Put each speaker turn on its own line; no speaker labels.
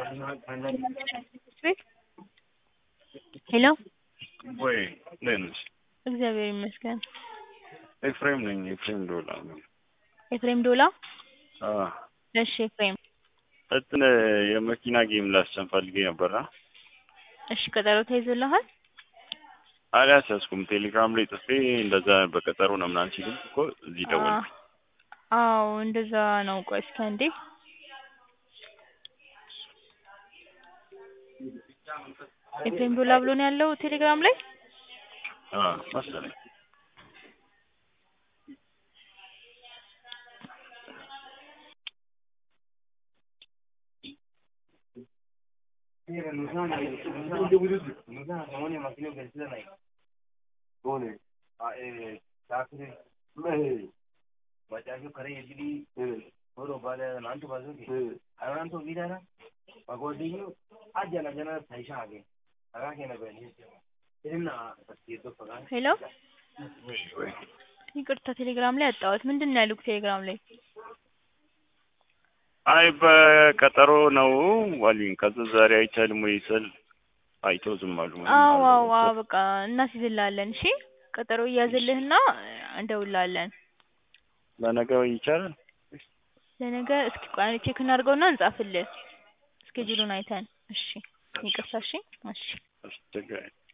ቤት ሄሎ
ወይ እንዴት ነሽ?
እግዚአብሔር ይመስገን።
ኤፍሬም ነኝ። ኤፍሬም ዶላ ነኝ።
ኤፍሬም ዶላ።
አዎ
እሺ ኤፍሬም፣
እንትን የመኪና ጌም ላስጨን ፈልጌ ነበርና
እሺ ቀጠሮ ተይዞልሃል?
አልያዝኩም። ቴሌግራም ላይ ጽፌ እንደዛ በቀጠሮ ነው ምናምን ሲሉኝ እኮ እዚህ ደወልኩ።
አዎ እንደዛ ነው። ቆይ እስኪ አንዴ ኤፍሬም ዶላ ብሎ ነው ያለው ቴሌግራም ላይ።
አዎ መሰለኝ።
ሄሎ
ወይ ወይ
ይቅርታ ቴሌግራም ላይ አጣሁት። ምንድን ነው ያሉት ቴሌግራም ላይ?
አይ በቀጠሮ ነው አሉኝ። ከዛ ዛሬ አይቻልም ወይ ስል አይተው ዝም አሉ። ምንም
አዎ አዎ
አላሉም።
አዎ በቃ እናስይዝልሃለን። እሺ ቀጠሮ እያዝልህና እንደውልሃለን።
ለነገ ይቻላል?
ለነገ እስኪ ቆይ አንዴ ቼክ እናድርገውና እንጻፍልህ እስኬጁሉን አይተን። እሺ ይቅርታ። እሺ እሺ
አስቸጋሪ